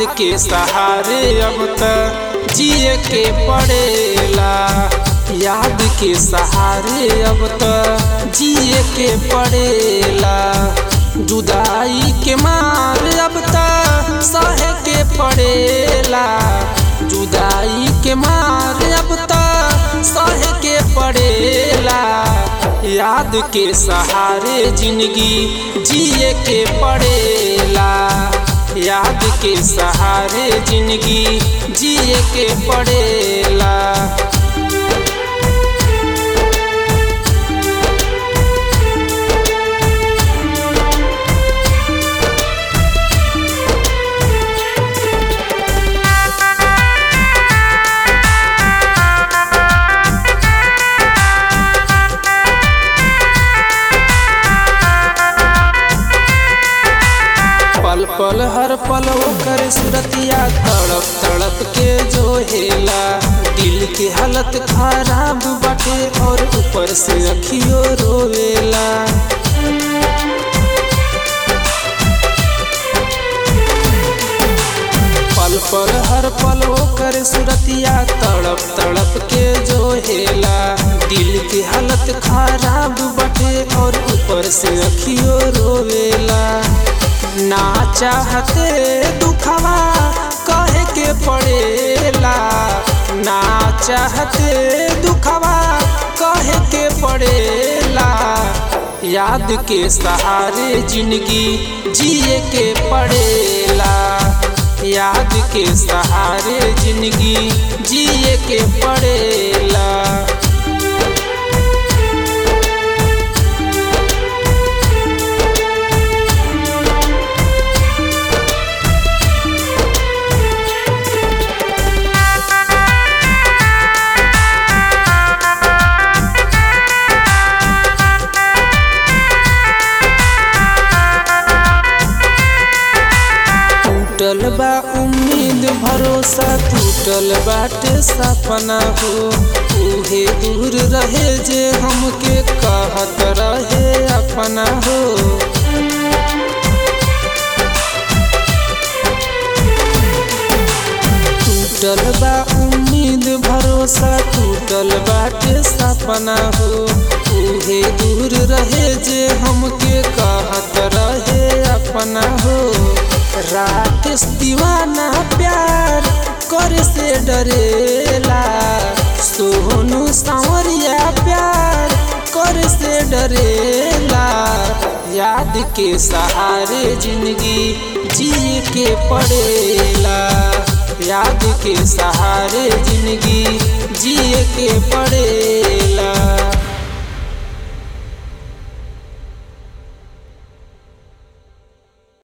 के सहारे अब त जिए के पड़ेला याद के सहारे अब त जिए के पड़ेला जुदाई के मार अब त सहे के पड़ेला जुदाई के मार अब त सहे के पड़ेला याद के सहारे जिंदगी जिए के पड़ेला याद के सहारे जिंदगी जिए के पड़ेला पल पल हर पल ओकर सुरतिया तड़प तड़प के जो हेला दिल के हालत खराब बाटे और ऊपर से अखियो रोवेला पल पल हर पल ओकर सुरतिया तड़प तड़प के जो हेला दिल की हालत खराब बटे और ऊपर से अखियो रोवेला ना चाहते दुखवा कहे के पड़ेला ना चाहते दुखवा कहे के पड़ेला याद के सहारे जिंदगी जिए के पड़ेला याद के सहारे जिंदगी जिए के पड़ेला टूटल बा उम्मीद भरोसा टूटल बाटे सपना हो उहे दूर रहे जे हमके कहत रहे अपना हो टूटल बा उम्मीद भरोसा टूटल बाटे सपना हो उहे दूर रहे जे हमके कहत रहे अपना हो राकेश दीवाना प्यार करे से डरेला सोनू सांवरिया प्यार करे से डरेला याद के सहारे जिंदगी जिए के पड़ेला याद के सहारे जिंदगी जिए के पड़ेला